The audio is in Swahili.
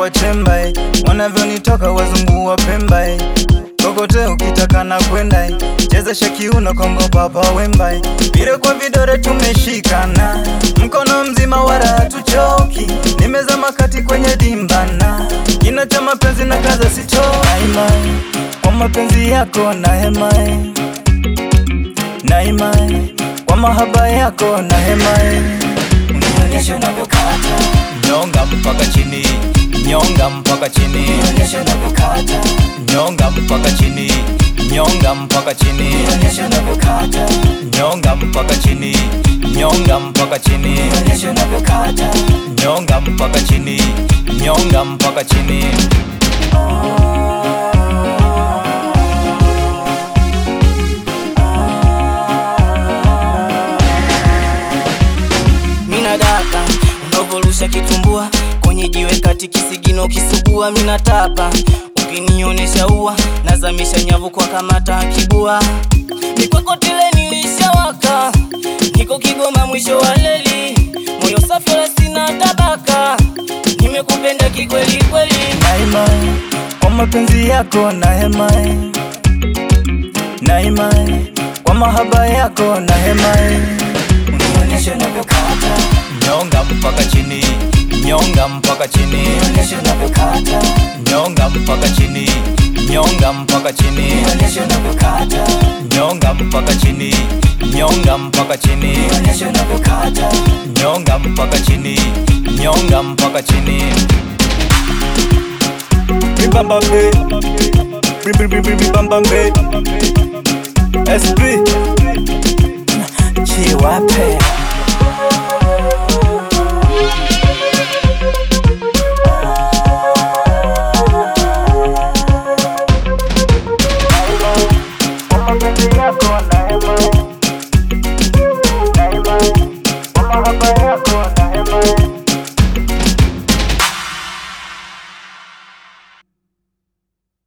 kwa chemba eh. wanavyonitoka wazungu wa pemba eh. kokote ukitaka na kwenda eh. chezesha kiuno kongo baba wemba eh. vile kwa vidore tumeshikana mkono mzima wala hatuchoki nimezama kati kwenye dimbana kina cha mapenzi na kaza sitoaima kwa mapenzi yako na hema eh. naima eh. kwa mahaba yako na hema eh. Nionyeshe unavyokata, nyonga mpaka chini nyonga mpaka chini nionyeshe unavyokata, nyonga mpaka chini nyonga mpaka chini nionyeshe unavyokata, nyonga mpaka chini nyonga mpaka chini nionyeshe unavyokata. nyonga mpaka chini nyonga mpaka chini Mina daka unavolusha kitumbua kwenye jiwe kati kisigino kisugua, mina tapa ukinionesha ua nazamisha nyavu kwa kamata kibua, mikwekotile nilishawaka, niko Kigoma mwisho wa leli, moyo safi wala sina tabaka, nimekupenda kikweli kweli. naima kwa mapenzi yako na hema naima kwa mahaba yako na hema Nionyeshe unavyokata, nyonga mpaka chini nyonga mpaka chini nionyeshe unavyokata, nyonga mpaka chini nyonga mpaka chini nionyeshe unavyokata, nyonga mpaka chini nyonga mpaka chini nionyeshe unavyokata. nyonga mpaka chini nyonga mpaka chini Bibambambe Bibambambe SP Chiwape